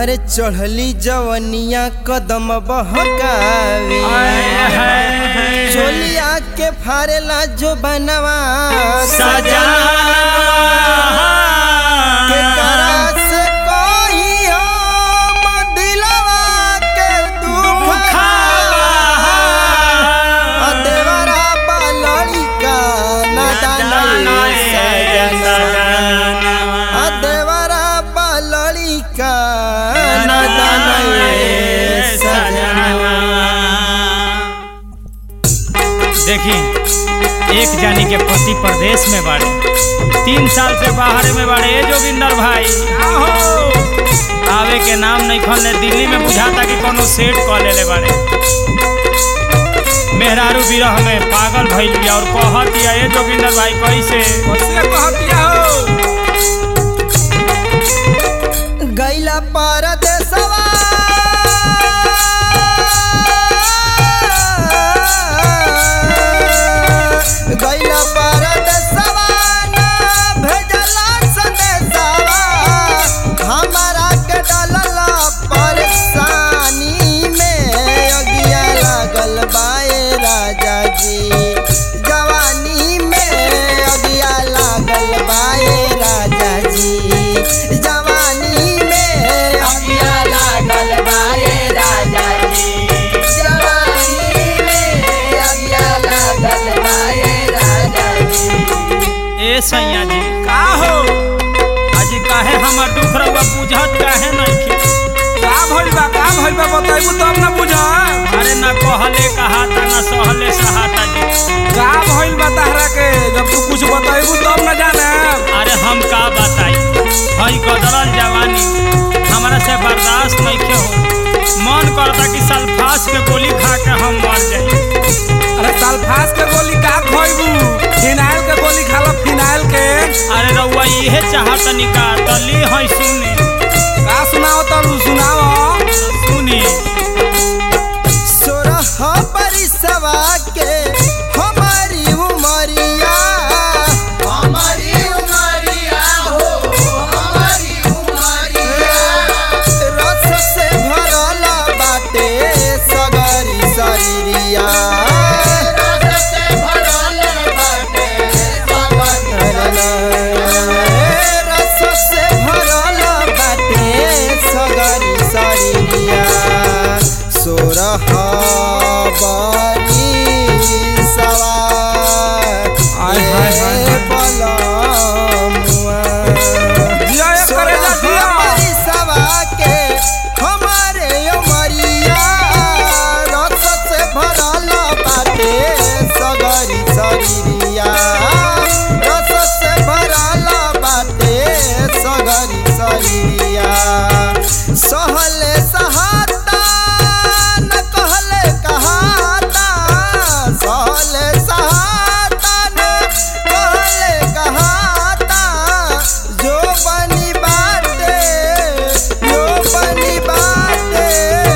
अरे चढ़ली जवनिया कदम बहकावे चोलिया के फारेला जो बनवा सजा के करा से कोई हम दिलवा के दुख आ देवरा बालड़ी का नादान सजना आ देवरा बालड़ी का नादान सजना देखी एक जानी के पति प्रदेश में बाड़े तीन साल से बाहर में बाड़े ए जोगिंदर भाई आहो आवे के नाम नहीं खोलने दिल्ली में बुझाता कि कोनो सेट कॉल ले बाड़े मेहरारू विरह में पागल भइल बिया और कहत दिया ए जोगिंदर भाई कैसे कैसे कहतिया हो गैला परदेसवा गैला परदेसवा ना भेजला संदेशवा हमारा के डालला परेशानी में अगिया लागल बाए राजा जी जवानी में अगिया लागल बाए राजा जी जवानी में अगिया लागल बाए राजा जी जवानी में अगिया लागल बाए राजा जी ए सैया जी का हो आज काहे हमर दुख रहुआ बुझत काहे नहीं के का भइल बा का भइल बा बताइबू तब ना बुझ अरे ना कहले कहाता ना सहले सहाता जी का भइल बा तहरा के जब तू कुछ बताइबू तब ना जाने अरे हम का बताई हई गदरल जवानी हमरा से बर्दाश्त नहीं के हो मन करता कि सल्फास के गोली खा के हम मर जाई अरे सल्फास के गोली का खोइबू फिनाइल के गोली खा लो फिनाइल के अरे रउआ इहे चाहत निका तली हई सुनी का सुनाओ तब सुनाओ सुनी सोरह परिसवा के हमारी उमरिया हमारी उमरिया हो हमारी उमरिया रस से भरल बाटे सगरी शरीरिया रस से भरल बाटे रस से भरल बाटे सगरी शरीरिया सोरह बनी सवार आय, हाय, हाय, हाय। बलमुआ जिया एक करे जा जिया हमारी सवा के हमारे उमरिया रस से भरल बाटे सगरी शरीरिया रस से भरल बाटे सगरी शरीरिया सहले सहाता न कहले कहाता सहले सहाता न कहले कहाता जो बनी बाटे जो बनी बाटे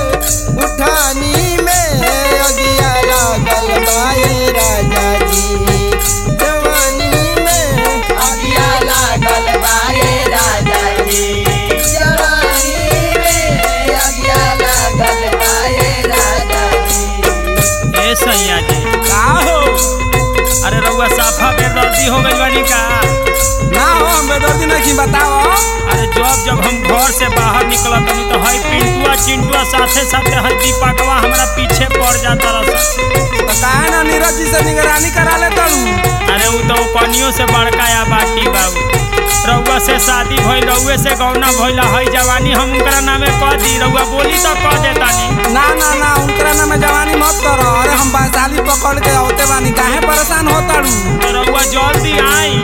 उठानी में अगिया लागल बाए राजा जी जवानी में अगिया लागल बाए राजा जी जवानी में अगिया लागल बाए राजा जी ए सैया जी का हो अरे रउआ साफा बेदर्दी हो गई बानी का ना हो हम बेदर्दी नहीं बताओ अरे जब जब हम घर से बाहर निकलत हनी तो हई पिंटुआ चिंटुआ साथे साथे हई दीपकवा हमरा पीछे पड़ जाता रहा तो काहे ना नीरज जी से निगरानी करा ले तू अरे उ तो कनियों से बड़का या बाटी बाबू रउआ से शादी भइल रउए से गौना भइल हई जवानी हम उनकरा नामे कह दी रउआ बोली तो कह देतानी ना ना ना उनकरा नाम में जवानी मत करो अरे हम वैशाली पकड़ के औते बानी काहे परेशान होता तो रउआ जल्दी आई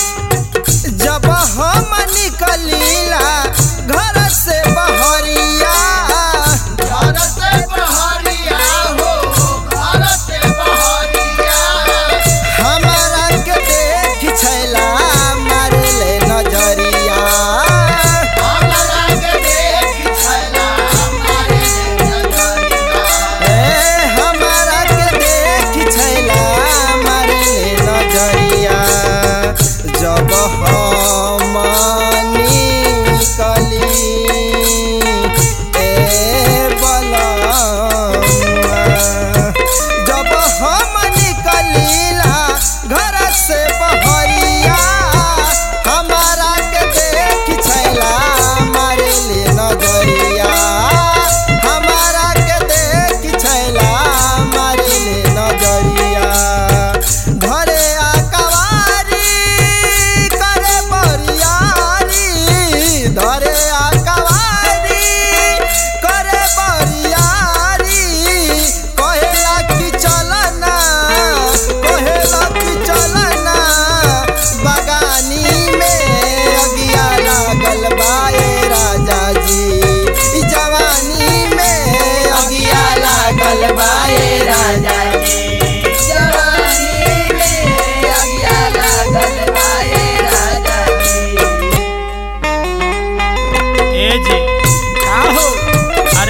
जब हम निकलीला घर से बहरिया घर से बहरिया हो घर से बहरिया हमारा के देख छैला मारे ले नजरिया हमारा के देख छैला मारे ले नजरिया ए हमारा के देख छैला मारे ले नजरिया जब हम निकल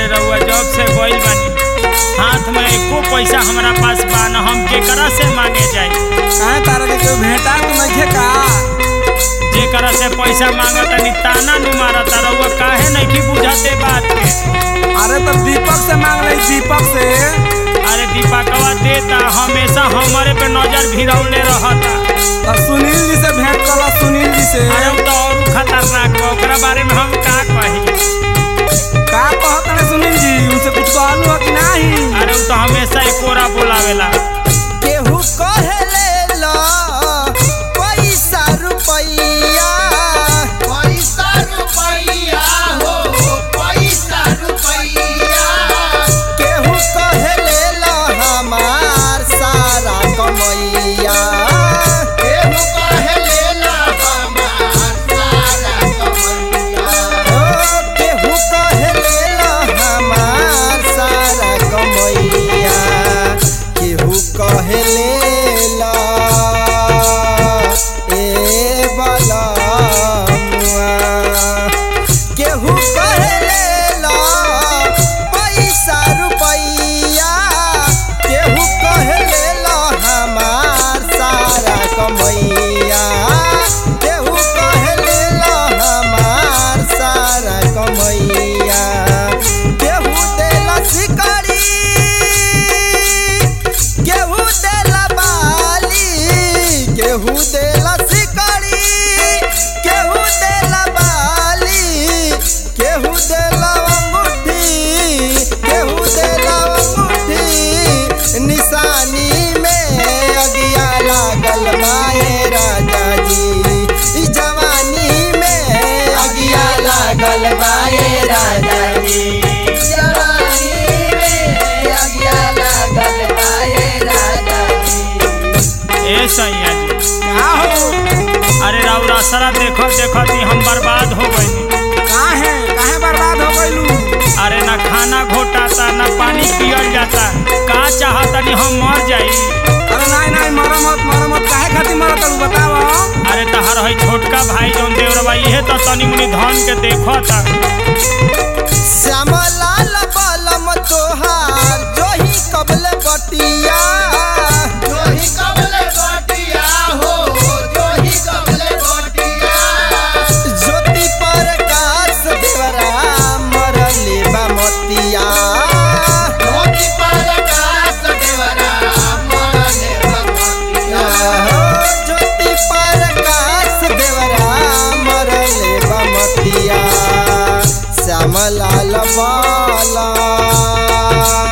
रहुआ जॉब से गइल बानी हाथ में एको पैसा हमरा पास बा न हम केकरा से मांगे जाई काहे तारा के कोई भेटा तो नइखे का जेकरा से पैसा मांगत तनी ताना नु मारत रहुआ काहे नहीं बुझाते बात के अरे तो दीपक से मांग ले दीपक से अरे दीपकवा देता हमेशा हमारे पे नजर भिरौले रहता और सुनील जी से भेंट कला सुनील जी से अरे उ तो और खतरनाक बा ओकरा बारे में हम का कही का कहत रहे सुनील जी उनसे कुछ कहलू हो कि नहीं अरे उ तो हमेशा एकोरा बोलावेला केहू कहेले ला पैसा रुपैया पैसा रुपैया हो पैसा रुपैया केहू कहेले ला हमार सारा कमैया केहू कहेले ला हमार सारा कमैया ओ केहू कहेले ला हमार सारा कमैया केहू कहेले ला ए बलमुआ केहू कहेले ला पैसा रुपैया केहू कहेले ला हमार सारा कमैया केहू कहेले ला हमार सारा कमैया केहू देला शिकारी केहू देला बाली केहू देला शिकारी केहू देला बाली केहू देला अंगूठी केहू देला अंगूठी निशानी में अगिया लागल माए राजा जी ई जवानी में अगिया लागल माए राजा जी जवानी में अगिया लागल बाए राजा जी ए सैया जी का हो अरे राउर असरा देखो देखो ती हम बर्बाद हो गइनी काहे काहे बर्बाद हो गइलू अरे ना खाना घोटाता ना पानी पियल जाता का चाहतनी हम मर जाई अरे नहीं नहीं मरो मत मरो मत काहे खातिर मरत तू बताव अरे तहर है छोटका भाई जौन देवरबा इहे तो तनी मुनी धन के देखो ता श्यामलाल बलम तोहार जोही कबल बटिया जोही कबले बटिया हो जोही कबले बटिया ज्योति प्रकाश देवरा मरले बमतिया ज्योति प्रकाश देवरा मरले भगवतिया ज्योति प्रकाश देवरा मरले बमतिया श्यामलाल बाला